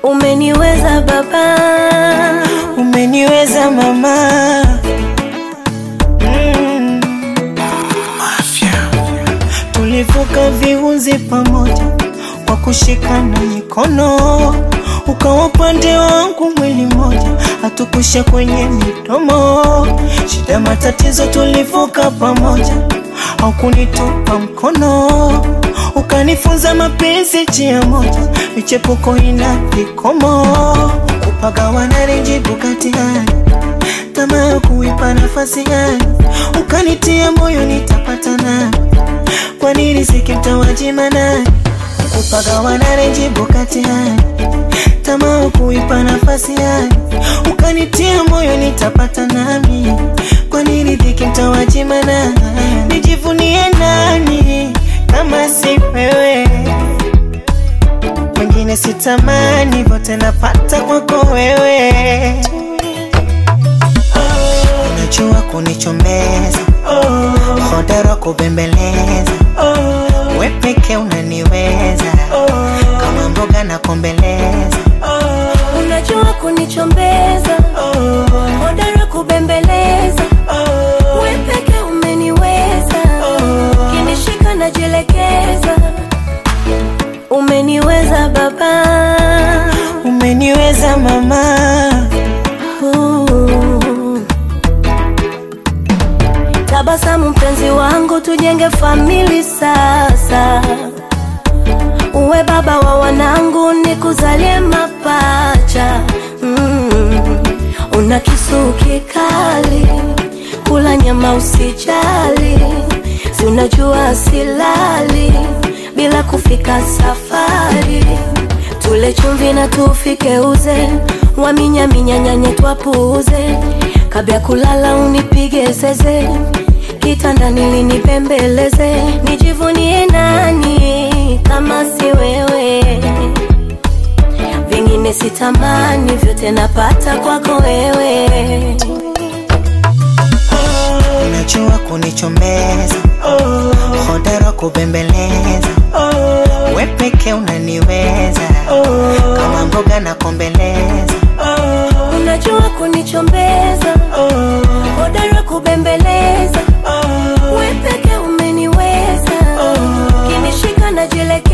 Umeniweza baba, umeniweza mama mm. Tulivuka viunzi pamoja kwa kushikana mikono, ukawa upande wangu mwili mmoja, hatukusha kwenye midomo. Shida matatizo tulivuka pamoja, haukunitupa mkono, ukanifunza mapenzi njia moja, michepuko ina vikomo, kupagawana renjibu kati hali tamaa ya kuipa nafasi hali, ukanitia moyo nitapata nani kwa nini sikimtawajima nani kupagawana renjibu kati hali tamaa ya kuipa nafasi hali, ukanitia moyo nitapata nami kwa nini dhiki mtawajima nani nijivunie nani kama si wewe mwingine sitamani vote napata kwako wewe unajua kunichomeza hodara kubembeleza we peke unaniweza kama mboga na kombeleza unajua kunichombeza, hodara kubembeleza, we peke umeniweza, kinishika najielekeza. Umeniweza baba, umeniweza mama Uh. Tabasamu mpenzi wangu, tujenge famili sasa. Uwe baba wa wanangu, nikuzalie mapacha. Mm. Una kisu kikali, kula nyama usijali, si unajua silali bila kufika safari. Tule chumvi na tufike uze, waminyaminya nyanye twapuuze, kabla ya kulala unipige zeze, kitandani linipembeleze, nijivunie nani kama si wewe? Vingine sitamani, vyote napata kwako wewe. unajua kunichomeza hodara kubembeleza we peke unaniweza kama mboga na kombeleza Unajua kunichombeza, hodara kubembeleza, we peke umeniweza, kinishika najielekeza.